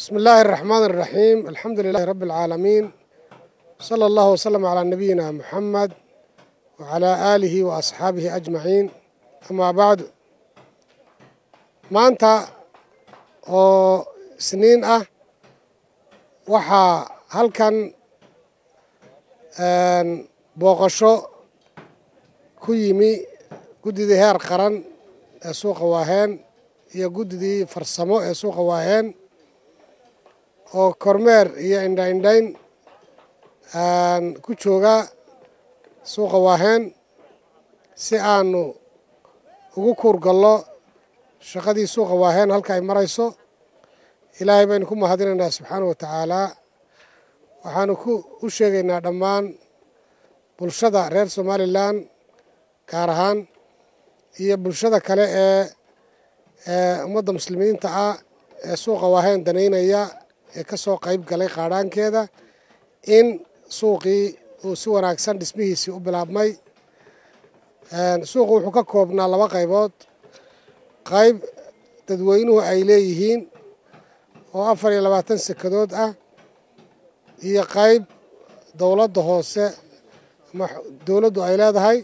بسم الله الرحمن الرحيم الحمد لله رب العالمين صلى الله وسلم على نبينا محمد وعلى آله وأصحابه أجمعين أما بعد maanta oo isniin ah waxaa halkan booqasho ku yimi guddidii heer qaran ee suuqa waaheen iyo guddidii farsamo ee suuqa waaheen oo kormeer iyo indhaindhayn ku jooga suuqa waaheen si aanu ugu kuurgallo shaqadii suuqa waaheen halka ay marayso ilaahay baynu ku mahadinaynaa subxaana wa tacaalaa waxaanu ku u sheegaynaa dhammaan bulshada reer somalilan gaar ahaan iyo bulshada kale ee ee ummadda muslimiinta ah ee suuqa waaheen danaynaya ee ka soo qayb galay qaadhaankeeda in suuqii uu si wanaagsan dhismihiisii u bilaabmay suuqu wuxuu ka koobnaa laba qaybood qayb dadweynuhu ay leeyihiin oo afar iyo labaatan sekadood ah iyo qayb dowladda hoose ama dowladdu ay leedahay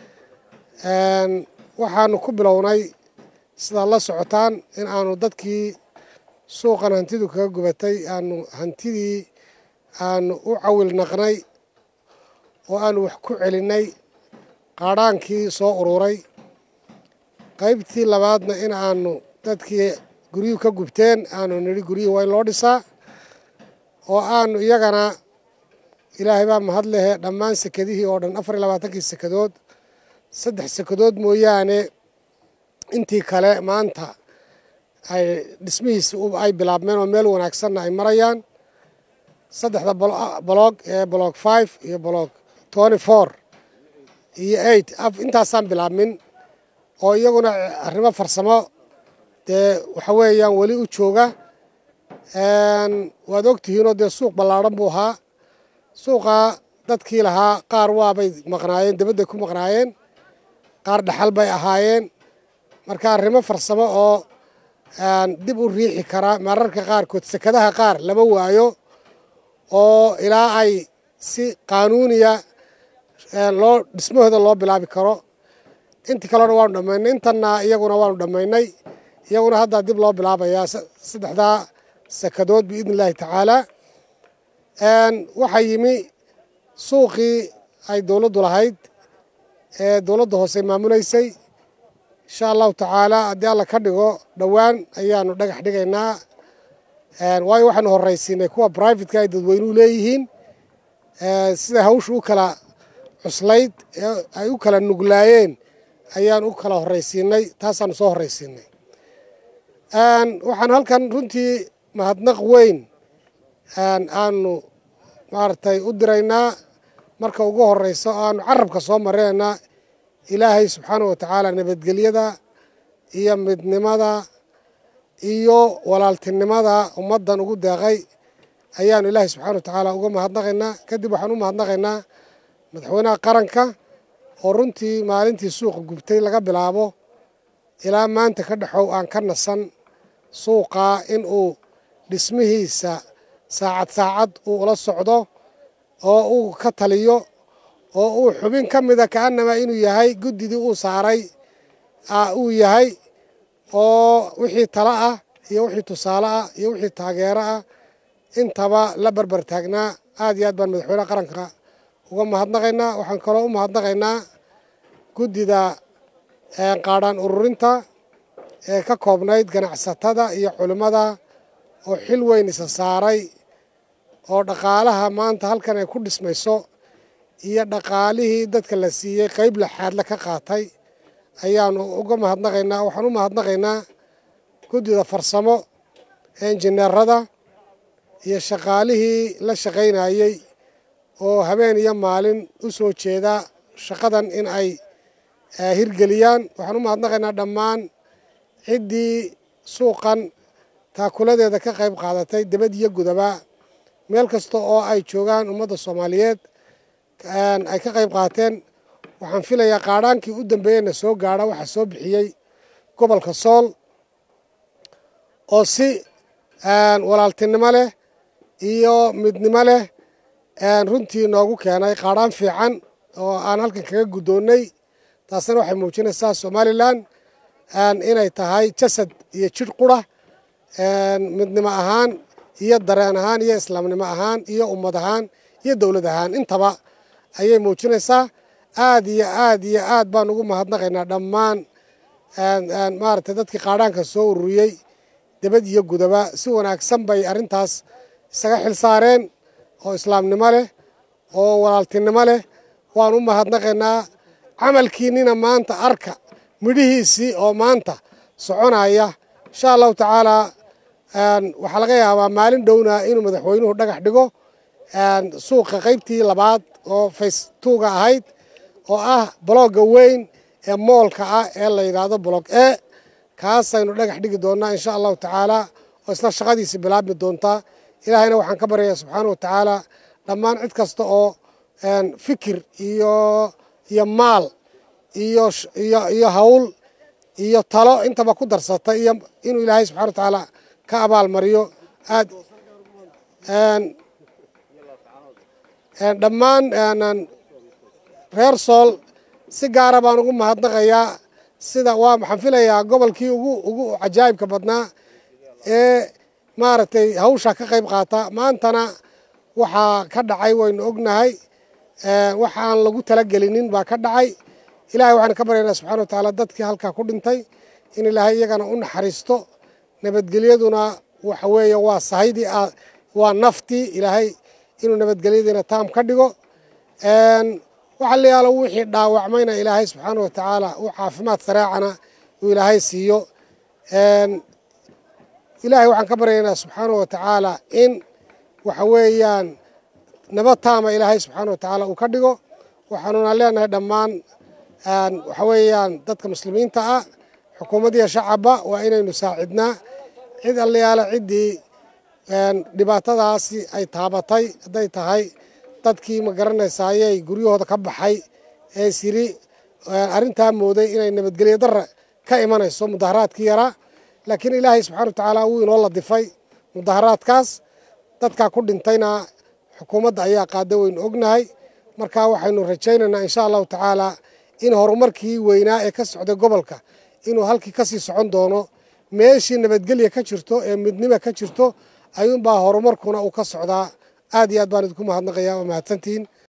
waxaanu ku bilownay sidaad la socotaan in aanu dadkii suuqan hantidu kaga gubatay aanu hantidii aanu u cawil naqnay oo aanu wax ku celinnay qaadhaankii soo ururay qaybtii labaadna in aanu dadkii guryuhu ka gubteen aanu nidhi guryuhu waa in loo dhisaa oo aanu iyagana ilaahay baa mahad lehe dhammaan sekadihii oo dhan afar iyo labaatankii sekadood saddex sekadood mooyaane intii kale maanta ay dhismihiisi ay bilaabmeen oo meel wanaagsanna ay marayaan saddexda boloog ee boloog five iyo boloog twenty four iyo eight intaasaan bilaabmin oo iyaguna arrimo farsamo dee waxa weeyaan weli u jooga waad ogtihiinoo dee suuq ballaadhan buu ahaa suuqa dadkii lahaa qaar waabay maqnaayeen debadday ku maqnaayeen qaar dhaxal bay ahaayeen marka arrimo farsamo oo dib u riixi kara mararka qaarkood sekadaha qaar lama waayo oo ilaa ay si qaanuuniya loo dhismahooda loo bilaabi karo intii kalena waanu dhammaynay intanna iyaguna waanu dhammaynay iyaguna haddaa dib loo bilaabayaa saddexdaa sekadood biidni illaahi tacaalaa waxaa yimi suuqii ay dowladdu lahayd ee dowladda hoose maamulaysay insha allahu tacaalaa haddii alla ka dhigo dhowaan ayaanu dhagax dhigaynaa waayo waxaanu horraysiinay kuwa brivatka ay dadweynuhu leeyihiin sida hawsha u kala cuslayd ee ay u kala nuglaayeen ayaan u kala horraysiinay taasaanu soo horraysiinay waxaan halkan runtii mahadnaq weyn aanu maaragtay u diraynaa marka ugu horreyso oo aanu carabka soo marinaynaa ilaahay subxaana wa tacaala nabadgelyada iyo midnimada iyo walaaltinimada ummaddan ugu deeqay ayaanu ilaahay subxana wa tacaala uga mahadnaqaynaa kadib waxaan u mahadnaqaynaa madaxweynaha qaranka oo runtii maalintii suuqa gubtay laga bilaabo ilaa maanta ka dhexow aan ka nasan suuqaa in uu dhismihiisa saacad saacad uu ula socdo oo uu ka taliyo oo uu xubin ka mida kaanama inuu yahay guddidii uu saaray uu yahay oo wixii talo ah iyo wixii tusaale ah iyo wixii taageero ah intaba la barbar taagnaa aad iyo aad baan madaxweynaha qaranka uga mahadnaqaynaa waxaan kaloo u mahadnaqaynaa guddida qaadhaan ururinta ee ka koobnayd ganacsatada iyo culimmada oo xil weyn isa saaray oo dhaqaalaha maanta halkan ay ku dhismayso iyo dhaqaalihii dadka la siiyey qayb laxaadle ka qaatay ayaanu uga mahadnaqaynaa waxaan u mahadnaqaynaa guddida farsamo ee injineerada iyo shaqaalihii la shaqaynayey oo habeen iyo maalin u soo jeeda shaqadan in ay hirgeliyaan waxaan u mahadnaqaynaa dhammaan ciddii suuqan taakuladeeda ka qayb qaadatay debad iyo gudaba meel kasta oo ay joogaan ummadda soomaaliyeed ay ka qayb qaateen waxaan filayaa qaadhaankii u dambeeyeyna soo gaadha waxaa soo bixiyey gobolka sool oo si walaaltinimo leh iyo midnimo leh runtii noogu keenay qaadhaan fiican oo aan halkan kaga guddoonnay taasina waxay muujinaysaa somalilan inay tahay jasad iyo jidh qura midnimo ahaan iyo dareen ahaan iyo islaamnimo ahaan iyo ummad ahaan iyo dowlad ahaan intaba ayay muujinaysaa aad iyo aad iyo aad baan ugu mahadnaqaynaa dhammaan maaragtay dadkii qaadhaanka soo ururiyey debad iyo gudaba si wanaagsan bay arrintaas isaga xil saareen oo islaamnimo leh oo walaaltinimo leh waan u mahadnaqaynaa camalkiinnina maanta arka midhihiisii oo maanta soconaya insha allahu tacaalaa waxaa laga yaabaa maalin dhowna inuu madaxweynuhu dhagax dhigo suuqa qaybtii labaad oo faystuuga ahayd oo ah bologga weyn ee moolka ah ee la yidhaahdo bolog e kaasaynu dhagax dhigi doonnaa insha allahu tacaalaa oo isna shaqadiisi bilaabmi doontaa ilaahayna waxaan ka baryayaa subxaana wa tacaala dhammaan cid kasta oo fikir iyo iyo maal iyo iyo hawl iyo talo intaba ku darsata iyo inuu ilaahay subxana wa tacaala ka abaal mariyo aad dhammaan reer sool si gaara baan ugu mahadnaqayaa sida waa waxaan filayaa gobolkii ugu ugu cajaa'ibka badnaa ee maaragtay hawsha ka qayb qaata maantana waxaa ka dhacay waynu ognahay waxaan lagu talagelinin baa ka dhacay ilahay waxaan ka baryaynaa subxana wa tacaala dadkii halkaa ku dhintay in ilaahay iyagana u naxariisto nabadgelyaduna waxa weeye waa sahaydii waa naftii ilaahay inuu nabadgelyadiina taam ka dhigo waxa la yaalo wixii dhaawacmayna ilaahay subxaana wa tacaala uu caafimaad sareecana uu ilaahay siiyo ilaahay waxaan ka baryaynaa subxaana wa tacaala in waxa weeyaan nabad taama ilaahay subxaana wa tacaala uu ka dhigo waxaanuna leenahay dhammaan waxa weeyaan dadka muslimiinta ah xukuumaddiiyo shacabba waa inaynu saacidnaa cid allayaala ciddii dhibaatadaasi ay taabatay hadday tahay dadkii ma garanaysaa ayay guryahooda ka baxay ee siri arrintaa mooday inay nabadgelyo darra ka imanayso mudaharaadkii yaraa laakiin ilaahay subxana wa tacaala wuu inoo ladifay mudaharaadkaas dadkaa ku dhintayna xukuumadda ayaa qaada waynu ognahay marka waxaynu rajaynaynaa insha allahu tacaala in horumarkii weynaa ee ka socday gobolka inuu halkii kasii socon doono meeshii nabadgelya ka jirto ee midnima ka jirto ayuunbaa horumarkuna uu ka socdaa aad iyo aad baan idinku mahadnaqayaa waa mahadsantihiin